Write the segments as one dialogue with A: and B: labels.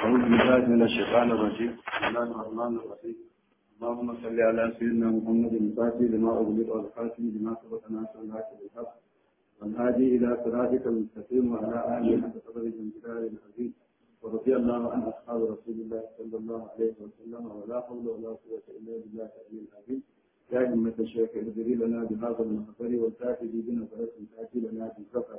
A: أعوذ بالله من الشيطان الرجيم بسم الله الرحمن الرحيم اللهم صل على سيدنا محمد الفاتح لما أغلق والخاتم لما سبق ناصر الحق بالحق والهادي إلى صراطك المستقيم وعلى آله حق قدر الجلال العظيم ورضي الله عن أصحاب رسول الله صلى الله عليه وسلم ولا حول ولا قوة إلا بالله العلي العظيم يا أئمة الشيخ اهدري لنا بهذا المحضر والكاتب بنظرة تأتي لنا بالسفر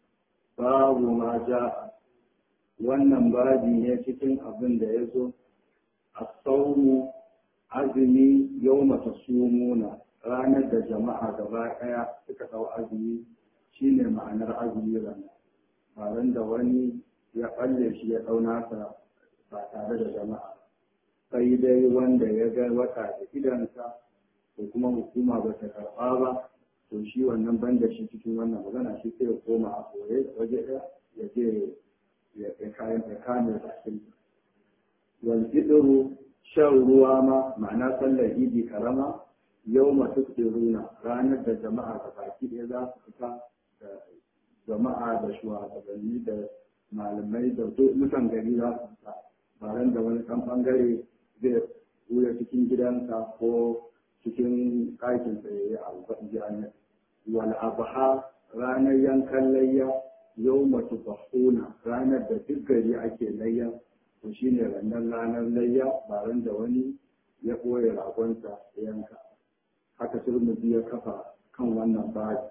A: باب ما جاء wannan babi ne cikin abin da ya zo a saunu azumi yau mata sumuna ranar da jama'a gaba ɗaya suka ɗau azumi shine ma'anar azumi rana ba da wani ya ɓalle shi ya ɗau nasa ba tare da jama'a sai dai wanda ya ga wata da idansa ko kuma hukuma ba ta karɓa ba to shi wannan banda shi cikin wannan magana shi sai ya koma a koye waje ɗaya ya je ya kayan ya kame bakin wal idru shan ruwa ma ma'ana sallar idi karama yau masu tsiruna ranar da jama'a ga baki ɗaya za su fita da jama'a da shugabanni da malamai da mutan gari za su fita ba ran da wani ɗan ɓangare zai wuya cikin gidansa ko cikin ɗakin tsaye a albaɗi wal abha ranar yankan layya yau matu bahuna ranar da duk gari ake layya to shi ne ranar ranar layya ba ran da wani ya ɓoye ragonsa yanka haka turmuzi ya kafa kan wannan baji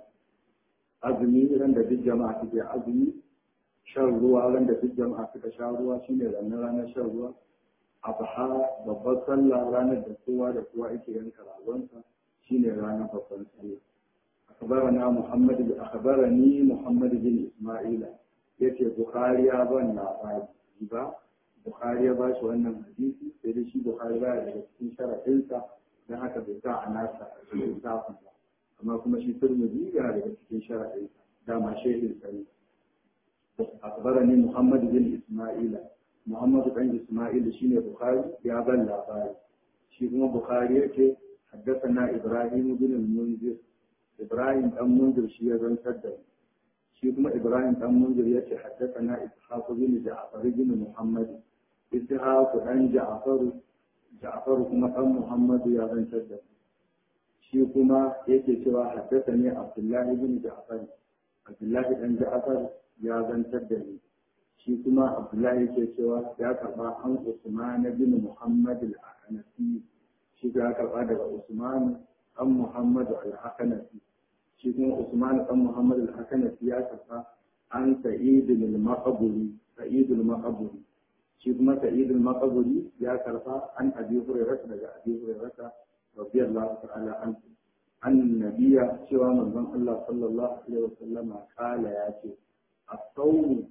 A: azumi ran da duk jama'a suke azumi shan ruwa ran da duk jama'a suka sha ruwa shine ranar ranar shan ruwa abha babbar sallah ranar da kowa da kowa yake yanka ragonsa shine ranar babban sallah أخبرنا محمد أخبرني محمد بن إسماعيل يتي بخاري أبان لا با بخاري باش وأنا حديثي sai shi Bukhari ba daga cikin sharaɗinsa don haka bai sa a nasa littafin ba amma kuma shi Tirmidhi yana daga cikin sharaɗinsa dama shehin sa ne أخبرني محمد بن إسماعيل محمد بن إسماعيل شيني بخاري يا بن labari shi kuma Bukhari yake حدثنا إبراهيم بن المنذر Ibrahim dan munzir shi ya zantar da ni shi kuma Ibrahim dan munzir ya ce haddathana Ishaq bin Ja'far bin Muhammad Ishaq dan Ja'far Ja'far kuma dan Muhammad ya zantar da ni shi kuma yake cewa haddathani Abdullah bin Ja'far Abdullah dan Ja'far ya zantar da ni shi kuma Abdullah yake cewa ya karba an Usman bin Muhammad al-Hanafi shi ya karba daga Usman an Muhammad al-Hanafi shi kuma Usman ɗan Muhammad al-Hakanafi ya tafa an Sa'id al-Maqburi Sa'id al-Maqburi shi kuma Sa'id al-Maqburi ya karfa an Abi Hurairah daga Abi Hurairah radiyallahu ta'ala anhu annabiya cewa manzon Allah sallallahu alaihi wasallama kala ya ce as-sawm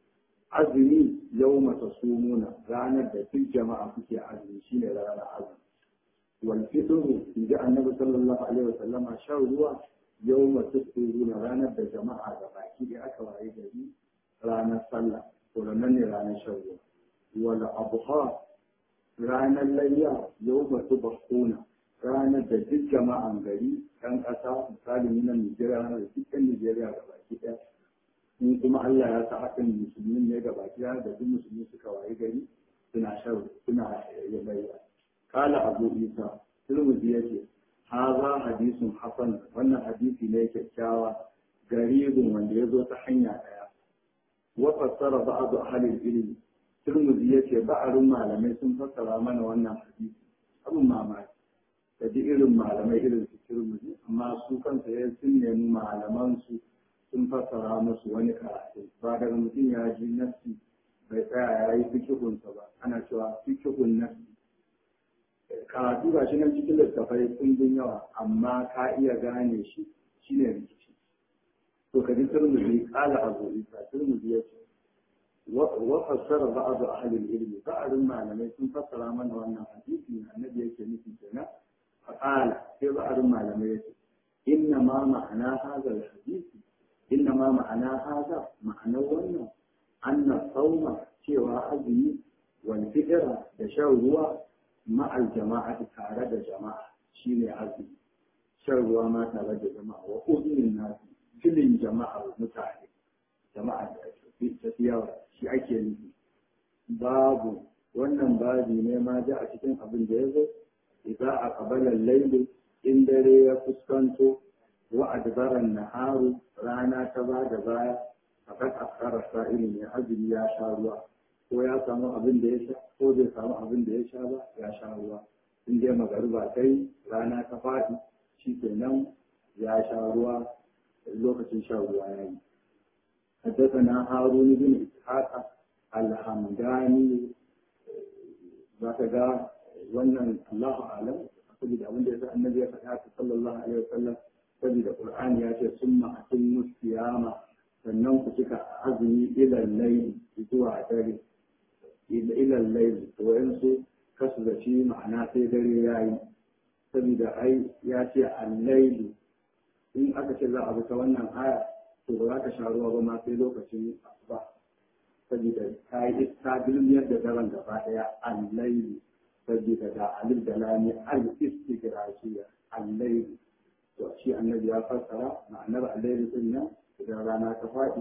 A: azumi yawma tasumuna ranar da duk jama'a kuke azumi shine ranar azumi wal fitru inda annabi sallallahu alaihi wasallama shan ruwa yau masu na ranar da jama'a da baki da aka waye gari ranar sallah to ranar ne ranar shan ruwa wala abuha ranar layya yau masu bakuna ranar da duk jama'an gari ɗan ƙasa misali na Nijeriya ranar da duk Nijeriya da baki ɗaya in kuma Allah ya sa hakan musulmi ne da baki ɗaya da duk musulmi suka waye gari suna shan suna layya kala abu isa turmuzi yake haza hadisun hasan wannan hadisi ne kyakkyawa garibin wanda ya zo ta hanya daya wa fassara ba'du ahli ilmi turmuzi yace ba'arun malamai sun fassara mana wannan hadisi abun mamaki da ji irin malamai irin su turmuzi amma su kansa ya sun nemi malaman su sun fassara musu wani karatu ba daga mutum ya ji nafsi bai tsaya ya yi fikihunsa ba ana cewa fikihun nafsi karatu ga shi nan cikin littafai kundin yawa amma ka iya gane shi shine rikici to ka ji turmuzi kala abu isa turmuzi ya ce wa fassara ba'd ahli ilmi ba'dun malamai sun fassara mana wannan hadisi na annabi yake nufi kenan fa qala sai ba'dun malamai yace inna ma ma'ana hadha hadisi inna ma ma'ana hadha ma'ana wannan anna sawma cewa azumi wal fitra da shan ruwa ma'al jama'a tare da jama'a shine azumi shan ruwa ma tare da jama'a wa uzurin nasu filin jama'a mutane jama'a da tafi yawa shi ake nufi babu wannan babi ne ma ji a cikin abin da ya zo idan a kabalar lailu in dare ya fuskanto wa adbaran naharu rana ta ba da baya fakat askara sa'ili ne azumi ya sha ruwa ko ya samu abin da ya sha ko bai samu abin da ya sha ba ya sha ruwa in dai magariba kai rana ta faɗi shi kenan ya sha ruwa lokacin shan ruwa ya yi حدثنا هارون بن إسحاق الحمداني ذاك جاء wannan Allahu alam saboda abin da yasa annabi ya faɗa ta sallallahu alaihi wasallam saboda Qur'ani ya ce summa atimmu siyama sannan ku cika azumi ila layli zuwa dare ila layli to yansu kasu da shi ma'ana sai dare yayi saboda ai ya ce al-layli in aka ce za a bi ta wannan aya to ba za ka sha ruwa ba ma sai lokacin asuba saboda ta yi ta bilmiyar da daren gaba daya al-layli saboda da alif da lami al-istigrashiya al-layli to shi annabi ya fassara ma'anar al-layli din nan idan rana ta faɗi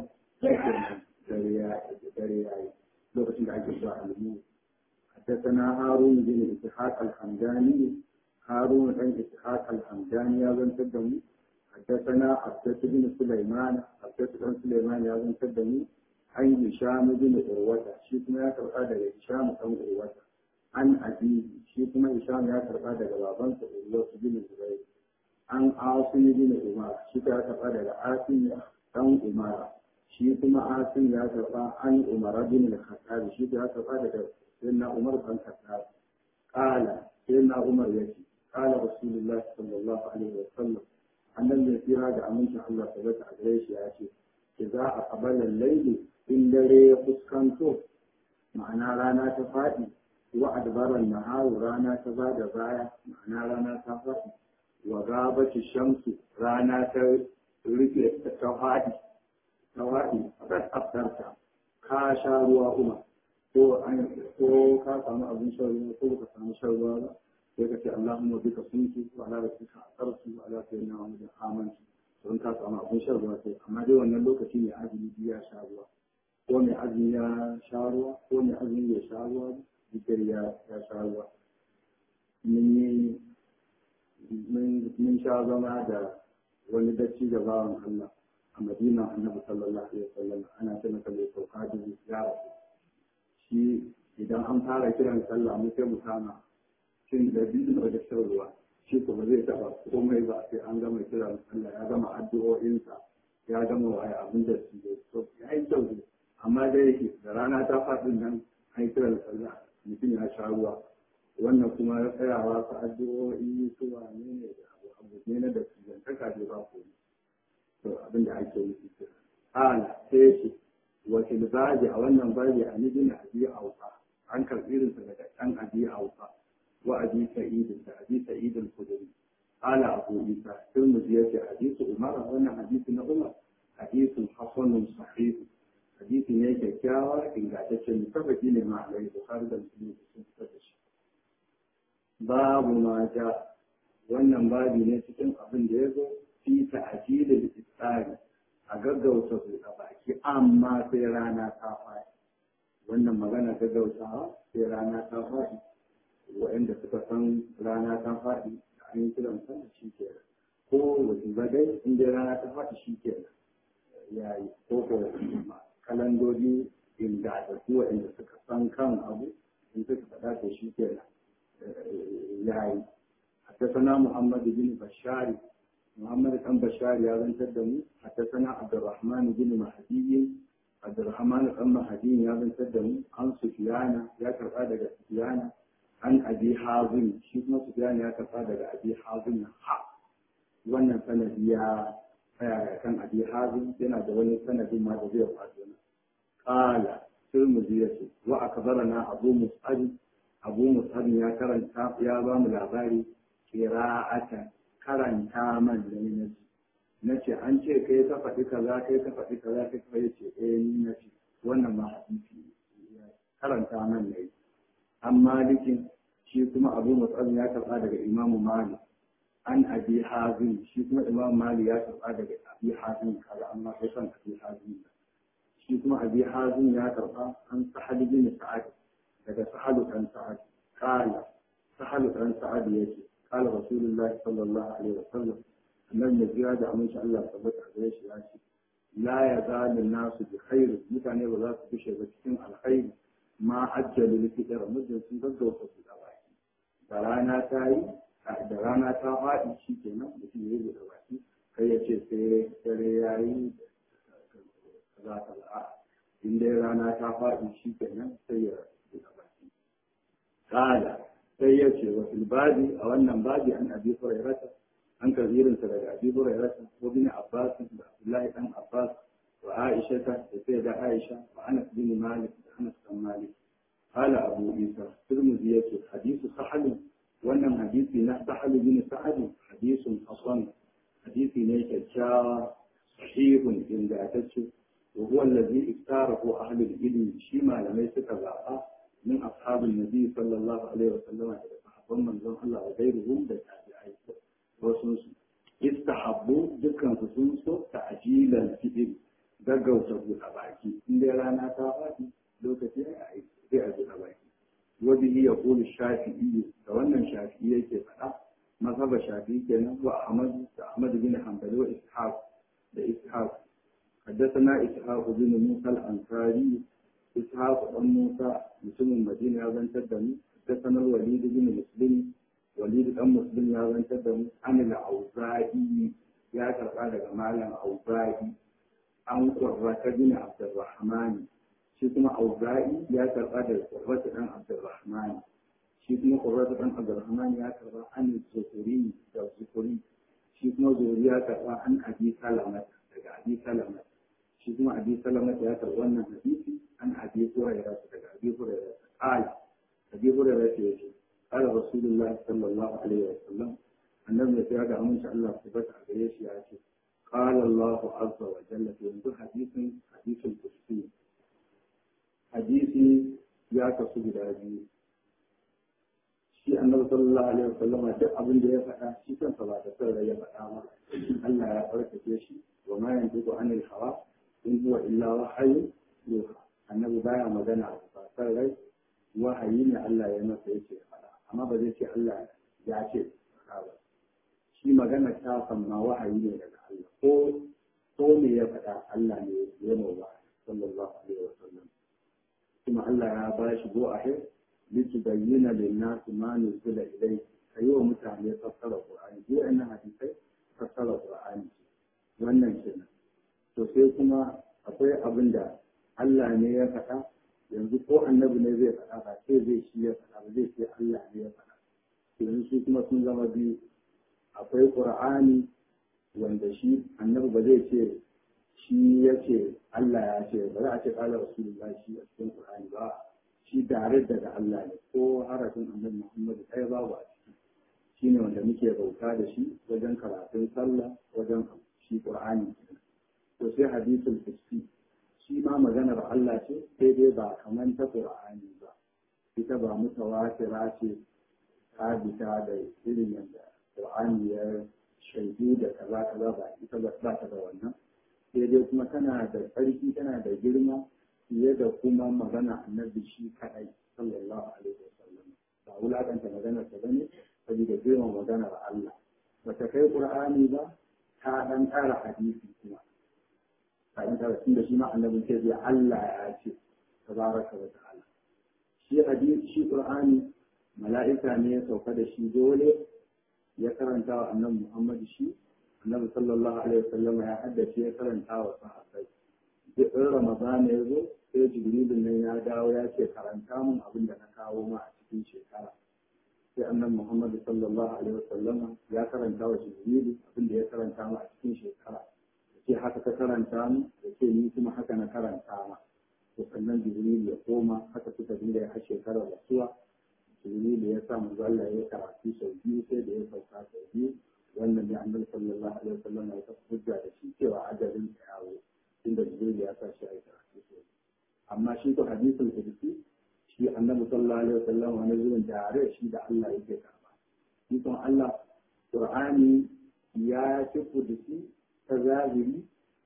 A: dare ya dare ya yi lokacin da ake zuwa al-mu حدثنا هارون بن إسحاق الحمداني هارون بن إسحاق الحمداني يا بن تدمي حدثنا عبدة بن سليمان عبدة بن سليمان يا بن تدمي عن هشام بن عروة شيكما يا ترقى هشام بن عروة عن أبيه شيكما هشام يا ترقى بابان عروة بن زبير عن عاصم بن عمر شيكما يا ترقى عاصم بن عمر شيكما عاصم يا ترقى عن عمر بن الخطاب شيكما يا ترقى سيدنا عمر بن الخطاب قال سيدنا عمر يجي قال رسول الله صلى الله عليه وسلم annan mai tsira da amincin Allah ta zata a gare shi ya ce ki za a kabalar laili in dare ya fuskanto ma'ana rana ta faɗi wa adbaran naharu rana ta ba da baya ma'ana rana ta faɗi wa gabati shamsu rana ta rufe ta faɗi ta faɗi a aftarta ka sha ruwa kuma ko ka samu abin shan ruwa ko ka samu shan ruwa ba sai ka ce Allahumma bika suntu wa ala rasulika asartu wa ala sayyidina Muhammadin amantu don ka samu abin shan ruwa sai amma dai wannan lokaci ne azumi ya sha ruwa ko mai azumi ya sha ruwa ko mai azumi ya sha ruwa dukkan ya ya sha ruwa mun yi mun sha zama da wani dacci da bawan Allah a Madina Annabi sallallahu alaihi wasallam ana ce masa mai sauka da ya rasu shi idan an fara kiran sallah mu sai mu kama cin da biyu da shan ruwa shi kuma zai taba komai ba sai an gama kiran Allah ya gama addu'o'insa ya gama waye abin da su yi so ya yi kyau ne amma dai yake da rana ta faɗin nan an kiran sallah mutum ya sha ruwa wannan kuma ya tsayawa su addu'o'i su wane ne da abu abu ne na da su zantaka dai ba ko to abin da ake nufi kenan ala sai ce wakil baji a wannan baji a nijin abi auka an karɓi irinsa daga ɗan abi auka وأبي سعيد أبي سعيد الخدري قال أبو عيسى الترمذي حديث عمر وأنا حديث عمر حديث حسن صحيح حديث ne kyakkyawa ingantacce mutafaki ne ma alai bukhari da muslim sun fitar da shi babu ma ja wannan babi ne cikin abin da ya zo fi ta'jilil iftari a gaggauta buɗe baki amma sai rana ta faɗi wannan magana gaggautawa sai rana ta faɗi waɗanda suka san rana ta faɗi da an yi kiran sallah shi ke ko wajen ba dai in dai rana ta faɗi shi ke ya yi ko ko kalandodi inda da su waɗanda suka san kan abu in suka faɗa to shi ke ya yi حدثنا محمد بن بشار محمد بن بشار يا بن تدمي حدثنا عبد الرحمن بن مهدي عبد الرحمن بن مهدي يا بن تدمي عن سفيان يا كرقادة سفيان an abi hazin shi kuma sufyan ya tafa daga abi hazin ha wannan sanadi ya tsaya kan abi hazin yana da wani sanadin ma da zai faɗo na qala tirmidhi yace wa akbarana abu mus'ab abu mus'ab ya karanta ya ba mu labari qira'atan karanta man da ni nace an ce kai ka faɗi kaza kai ka faɗi kaza kai ka yace eh ni nace wannan ma hadisi karanta man ne an malikin shi kuma abu matsal ya karɓa daga imamu malik an abi hazin shi kuma imam malik ya karɓa daga abi hazin kaza amma sai san abi hazin shi kuma abi hazin ya karba an sahal bin sa'ad daga sahalu dan sa'ad kala sahalu dan sa'ad yace kala rasulullahi sallallahu alaihi wasallam annabi ya jira da aminci Allah tabbata gare shi ya ce la ya zalu nasu bi khair mutane ba za su fishe ba cikin alkhairi ma ajjalu li fitr mutum sun gaggauta su da baki da rana ta yi da rana ta faɗi shi kenan mutum ya yi da baki kai ya ce sai dare ya yi za ta la'a in dai rana ta faɗi shi kenan sai ya yi da baki kala sai ya ce wa filbabi a wannan babi an abi hurairata an kazirinsa daga abi hurairata ko bin abbas da abdullahi dan abbas wa aisha ta da sai da aisha wa anas bin malik da anas bin malik قال أبو عيسى ترمذي يكي حديث سحل wannan hadisi na sahal bin sa'ad hadisun hasan hadisi ne kyakkyawa sahihun ingantacce wa huwa allazi iftarahu ahlul ilmi shi malamai suka zaba min ashabin nabi sallallahu alaihi wa sallam da sahabban manzon Allah wa gairuhum da tabi'ai wasu su istahabbu dukkan su sun so ta'jilan fi'il gaggauta buɗa baki in dai rana ta faɗi lokaci ya yi sai a buɗa baki وبه يقول الشافعي فوانا الشافعي كيف مذهب الشافعي كان وأحمد أحمد بن حنبل وإسحاق لإسحاق حدثنا إسحاق بن موسى الأنصاري إسحاق بن موسى مسلم المدينة هذا تدمي حدثنا الوليد بن مسلم وليد بن مسلم هذا تدمي عن الأوزاعي يا ترى جمال الأوزاعي عن قرة بن عبد الرحمن shi kuma auza'i ya karba da qurratu dan abdurrahman shi kuma qurratu dan abdurrahman ya karba an zukuri da zukuri shi kuma zuri ya karba an abi salama daga abi salama shi kuma abi salama ya karba wannan hadisi an abi hurairah daga abi hurairah qala abi hurairah ya ce qala rasulullah sallallahu alaihi wasallam annabi ya ga amince Allah subhanahu wa ta'ala ya ce قال الله عز وجل في حديث حديث القدسي hadisi ya kasu guda biyu shi annabi sallallahu alaihi wasallama duk abin da ya faɗa shi kansa ba da sarra ya faɗa ma Allah ya farkace shi wa ma yantiqu anil hawa in huwa illa wahyu yuha annabi baya magana a ba sarrai wahayi ne Allah ya masa yake faɗa amma ba zai ce Allah ya ce faɗa ba shi magana ta ma wahayi ne daga Allah ko ko me ya faɗa Allah ne ya mawa sallallahu alaihi wasallam kuma Allah ya ba shi go a hin liki bayyana linnasi ma nuzila ilai kayi wa mutane fassara Qur'ani duk wannan hadisai fassara Qur'ani wannan kenan to sai kuma akwai abin da Allah ne ya faɗa yanzu ko annabi ne zai faɗa ba sai zai shi ya faɗa ba zai ce Allah ne ya faɗa yanzu su kuma sun zama biyu akwai Qur'ani wanda shi annabi ba zai ce shi ya ce Allah ya ce ba za a ce ƙala rasulullah shi a cikin Qur'ani ba shi tare daga Allah ne ko harafin annabi Muhammad ɗaya babu a ciki shi ne wanda muke bauta da shi wajen karatun sallah wajen shi Qur'ani to sai hadisul qudsi shi ma maganar Allah ce sai dai ba kaman ta Qur'ani ba ita ba mutawatira ce sabita da irin yadda Qur'ani ya shaidu da kaza kaza ba ita ba ta da wannan sai dai kuma tana da tsarki tana da girma fiye da kuma magana annabi shi kadai sallallahu alaihi wasallam ba wulakanta maganar ta bane saboda girman maganar Allah bata kai Qur'ani ba ta dan ƙara hadisi kuma ta dan ƙara tunda shi ma annabi sai zai Allah ya ce tabaraka wa ta'ala shi hadisi shi Qur'ani mala'ika ne ya sauka da shi dole ya karanta wa annabi Muhammad shi annabi sallallahu alaihi wasallam ya haddace ya karanta wa sahabbai duk in ramadana ya zo sai jibrilun nan ya dawo ya ce karanta mun abin da na kawo ma a cikin shekara sai annabi muhammad sallallahu alaihi wasallam ya karanta wa jibrilu abin da ya karanta ma a cikin shekara ya ce haka ka karanta mu ya ce ni kuma haka na karanta ma to sannan jibrilu ya koma haka suka dinga ya shekarar rasuwa jibrilu ya sa manzo Allah ya karatu sau biyu sai da ya sauka sau biyu wannan ne annabi sallallahu alaihi wasallam ya tafi hujja da shi cewa ajalin sa yawo inda jibril ya sa shi a karatu so amma shi ko hadisul qudsi shi annabi sallallahu alaihi wasallam wani zuwan tare shi da Allah yake karba shi kuma Allah qur'ani ya ci qudsi ta zahiri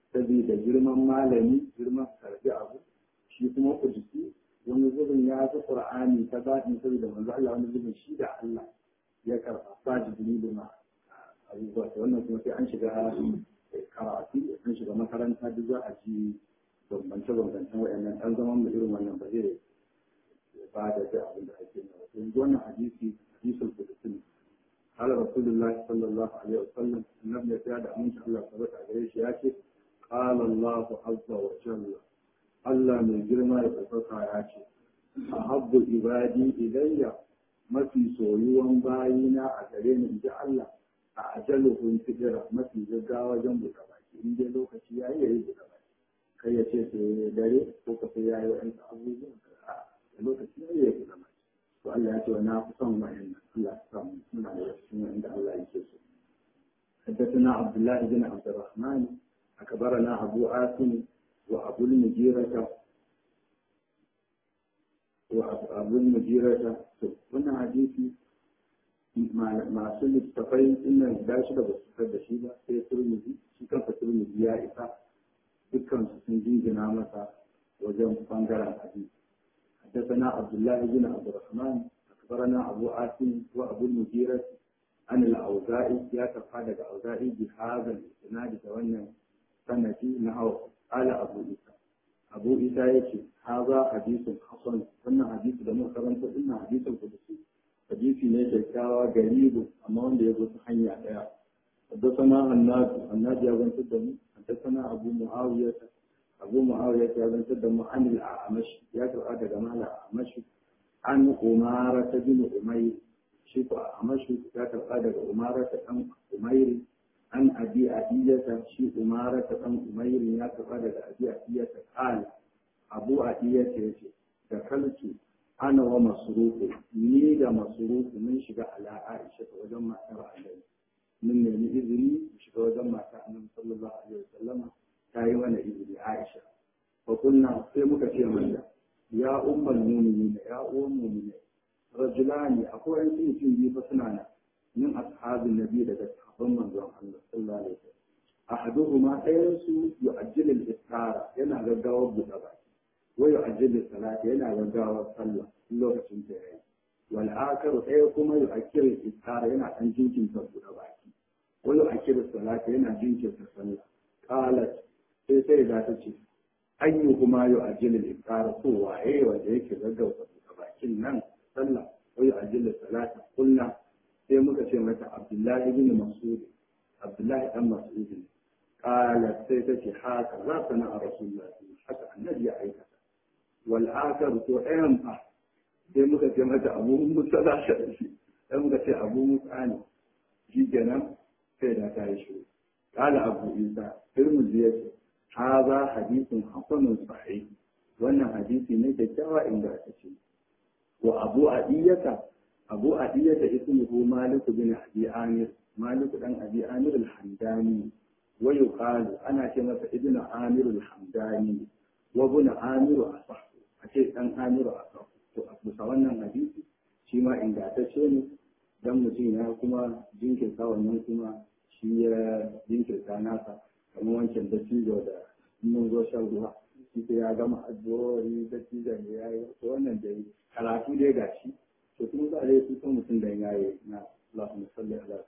A: saboda girman malami girman karbi abu shi kuma kudusi wani zubin ya fi qur'ani ta zaɓi saboda manzo Allah wani zubin shi da Allah ya karɓa ba jibrilu ma abubuwa ta wannan kuma sai an shiga karatu an shiga makaranta duk za a ji bambance bambancen waɗannan ɗan zaman mu irin wannan ba zai ba da duk abin da ake nawa yanzu wannan hadisi hadisul kudusi قال رسول الله صلى الله عليه وسلم النبي يتعد أمنش الله ثبت عليه شيئاتي قال الله عز وجل الله من جرما يتفقى ياتي أحب عبادي إلي ما في سويوان باينا أترين إن جاء الله أعجلهم فجرة ما في زقاوة جنب كباكي إن جاء لوك شيئا يريد كباكي كي يشيء داري فوق سيئا وأنت أبوه لوك شيئا يريد كباكي to Allah ya ce wa na fi son wa'annan Allah ya samu muna da cikin wanda Allah yake so حدثنا عبد الله بن عبد الرحمن أخبرنا أبو عاصم وأبو المجيرة وأبو المجيرة وانا حديثي مع سنة التفاين إن داش da basu fitar da shi ba sai turmizi shi kansa turmizi ya isa dukkan su sun jingina masa wajen bangaren hadisi حدثنا عبد الله بن عبد الرحمن أخبرنا أبو عاصم وأبو المجيرة عن الأوزاعي يا تفاد الأوزاعي بهذا الإسناد تولى سنتي نحو قال أبو عيسى أبو عيسى يشي هذا حديث حسن wannan hadisi da muka karanta ina hadisin kudusi hadisi ne kyakkyawa garibu amma wanda ya zo ta hanya daya حدثنا الناس الناس يا بنت الدم حدثنا أبو معاوية أبو معاوية يا بنت الدم عن الأعمش يا ترى جمال الأعمش عن أمارة بن أمير شيخ أعمش يا ترى أمارة بن أمير عن أبي أدية شيخ أمارة بن أمير يا ترى أبي أدية قال أبو أدية يشي دخلت أنا ومصروف نيجا مصروف من شجع على عائشة وجمع ترى عليه من الإذن شجع وجمع النبي صلى الله عليه وسلم تاي وانا إذن عائشة فقلنا في مكتير من يا أم المؤمنين يا أم المؤمنين رجلان أقول أن في في فسنانا من أصحاب النبي لدى صحابة من الله صلى الله عليه وسلم أحدهما أينسو يؤجل الإفطار ينا غداوة بطبع ويؤجل الصلاة ينا غداوة صلى لوكة تنتهي والآخر أيكما يؤكر الإفطار ينا أنجنكم بطبع ويؤكر الصلاة ينا جنكم تصلى قالت sai sai da ta ce ayyuhuma yu'ajjilu al-iftar ko waye wanda yake gaggauta bakin nan sallah ko yu'ajjilu salata kullu sai muka ce mata Abdullahi ibn Mas'ud Abdullahi dan Mas'ud qala sai ta ce haka za ta na Rasulullah haka annabi ya aikata wal akhar to ayan fa sai muka ce mata Abu Musa da shi sai muka ce Abu Musa ne shi kenan sai da ta yi shiru قال أبو عيسى ترمذي هذا حديث حسن صحيح wannan hadisi ne kyakkyawa inda aka ce wa abu adiyata abu adiyata ismuhu malik bin abi amir malik dan abi amir al-hamdani wa yuqalu ana ce masa ibn amir al-hamdani wa ibn amir asah a ce dan amir asah to a bisa wannan hadisi shi ma ingantacce ne dan mutum ya kuma jinkirta wannan kuma shi ya jinkirta nasa kamar wancan da cizo da mun zo shan ruwa shi ya gama addu'o'i da cizon da ya yi to wannan da yi karatu dai ga shi to kuma za a yi su mutum da ya yi na Allahumma salli ala